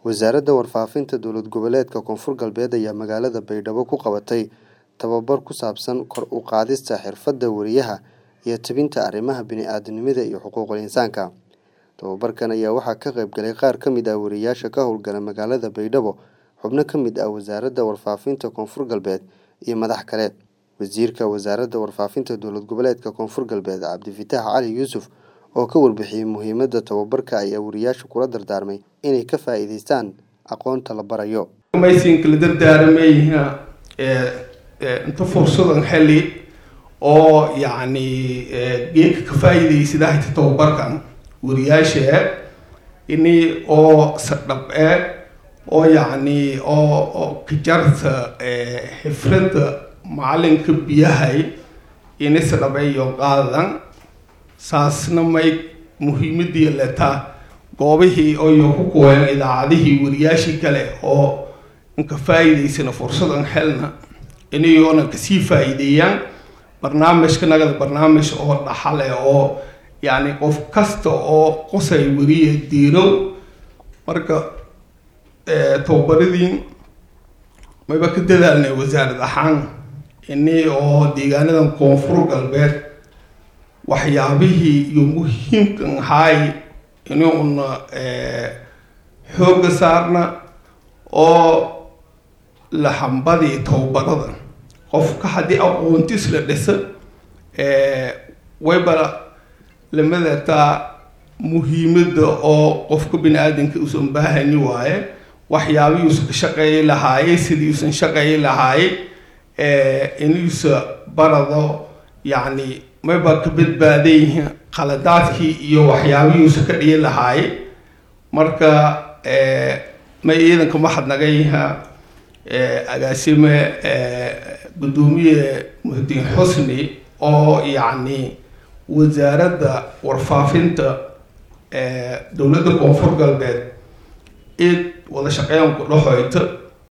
Wasaaradda Warfaafinta Dowlad Goboleedka Koonfur Galbeed ayaa magaalada Baydhabo ku qabatay tababar ku saabsan kor u qaadista xirfadda wariyaha iyo tebinta arrimaha bini'aadantinimada iyo xuquuqul insaanka. Tababarkan ayaa waxaa ka qayb galay qaar ka mid ah wariyeyaasha ka howlgala magaalada Baydhabo, xubno ka mid ah Wasaaradda Warfaafinta Koonfur Galbeed, iyo madax kale. Wasiirka Wasaaradda Warfaafinta Dowlad Goboleedka Koonfur Galbeed Cabdifitaax Cali Yuusuf oo ka warbixiyay muhiimadda tababarka ayaa wariyeyaasha kula dardaarmay inay ka faa'iidaystaan aqoonta la barayo. maysin kala dardaarmayna inta fursadan xeli oo yacni geedka ka faa'iidaysid ahayta tababarkan wariyaasha ini oo sadhab e oo yacni oo oo kajarta xifradda macalinka biyahay ini sadhabeeyo qaadan saasna may muhiimadii letaa goobihii oyo ku kuween idaacadihii wariyaashii kale oo inka faa'iidaysana fursadan xelna inayoona kasii faa'iideeyaan barnaamijka nagada barnaamij oo dhaxale oo yacni qof kasta oo qosay wariya diirow marka tababaradii mayba ka dadaalnay wasaarad ahaan ini oo deegaanadan koonfur galbeed waxyaabihii iyo muhiimkan ahaay inuuna xoogga saarna oo lahambadii tababarada qofka haddii aqoontis la dhisa wayba lamadataa muhiimadda oo qofka bini aadanka uusan baahani waaye waxyaabihii uusan ka shaqeeyi lahaaye sidii uusan shaqeeyi lahaaye inuusa barado yacni mayba ka badbaadayihiin qaladaadkii iyo waxyaabihii uusan ka dhiyi lahaaye marka may ciidanka maxadnagayaha agaasime guddoomiye muhdiin xusni oo yacni wasaaradda warfaafinta dowladda koonfur galbeed id wada shaqeyn ku dhaxoyta